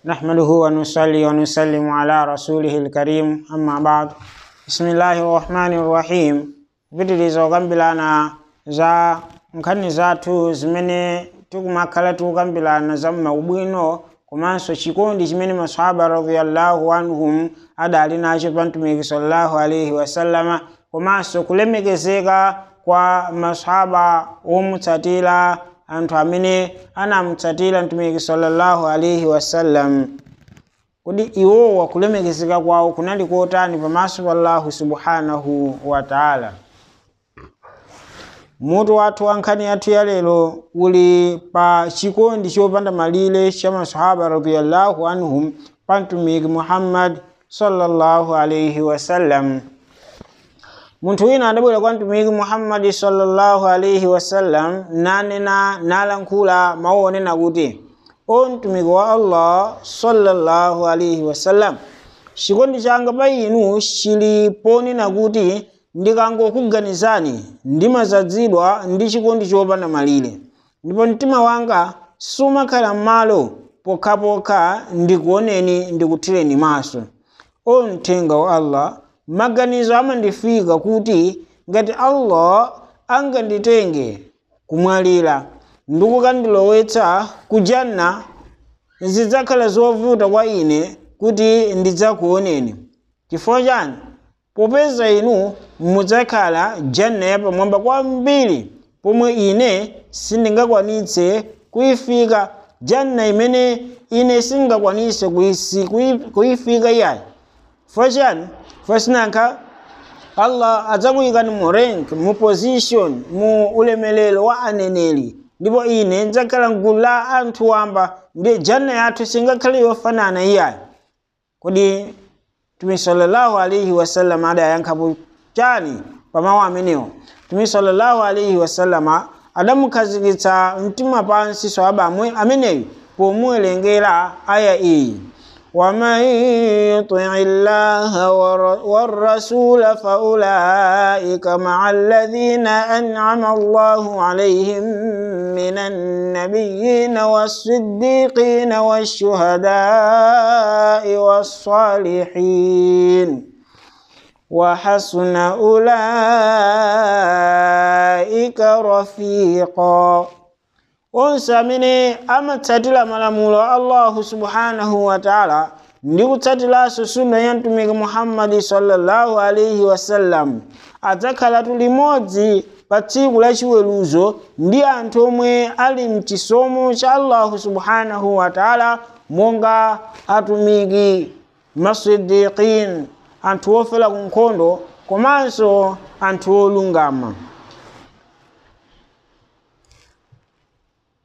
نحمده ونصلي ونسلم على رسوله الكريم أما بعد بسم الله الرحمن الرحيم vitilizo okambirana za nkhani zathu zimene tikumakhala tikukambirana za maubwino komanso chikondi chimene masahaba radiyallahu anhum adali nacho pa mtumiki sallallahu alaihi wasallama komanso kulemekezeka kwa masahaba omutsatira anthu amene anamutsatira mtumiki sallallahu alaihi wasallam kodi iwowa kulemekezeka kwawo kunali kotani pamaso pa allahu subhanahu wa taala mutu wathu wa nkhani yathu ya lero uli pa chikondi chopanda malire cha masahaba radiyallahu anhum pa mtumiki muhammad sallallahu alaihi wasallam munthu wina adabwera kwa mtumiki muhammadi sallallahu alaihi wasallam nanena nalankhula mawu onena kuti o mtumiki wa allah sallallahu alaihi wasallam chikondi changa pa inu chili ponena kuti ndikangokuganizani ndimazadzidwa ndi chikondi chopanda malire ndipo mtima wanga sumakhala m'malo pokhapokha ndikuoneni ndikuthireni maso o mthenga wa allah maganizo amandifika kuti ngati allah anganditenge kumwalira ndikukandilowetsa ku janna zidzakhala zovuta kwa ine kuti ndidzakuoneni chifukwa chani popeza inu mudzakhala janna yapamwamba kwambiri pomwe ine sindingakwanitse kuyifika janna imene ine singakwanise kuyifika iyayi chifukwa chani fasinankha allah adzakuyikani mu rank mu position mu ulemelero wa aneneri ndipo ine ndidzakhala mgulu la anthu wamba ndi janna yathu singakhale yofanana iyayi kodi mtume sallallahu alaihi wasallam adayankhapo chani pa mawu amenewo mtume sallallahu alaihi wasallama adamukhazikitsa mtima pansi swahaba ameneyu pomuwerengera aya iyi ومن يطع الله والرسول فأولئك مع الذين أنعم الله عليهم من النبيين والصديقين والشهداء والصالحين وحسن أولئك رفيقا onse amene amatsatira malamulo a allahu subhanahu wa taala ndi kutsatiranso sunna ya mtumiki muhammadi sallallahu alaihi wasallam adzakhalatu limodzi pa tsiku la chiweruzo ndi anthu omwe ali mchisomo cha allahu subhanahu wa taala monga atumiki masidikin anthu ofera ku nkhondo komanso anthu olungama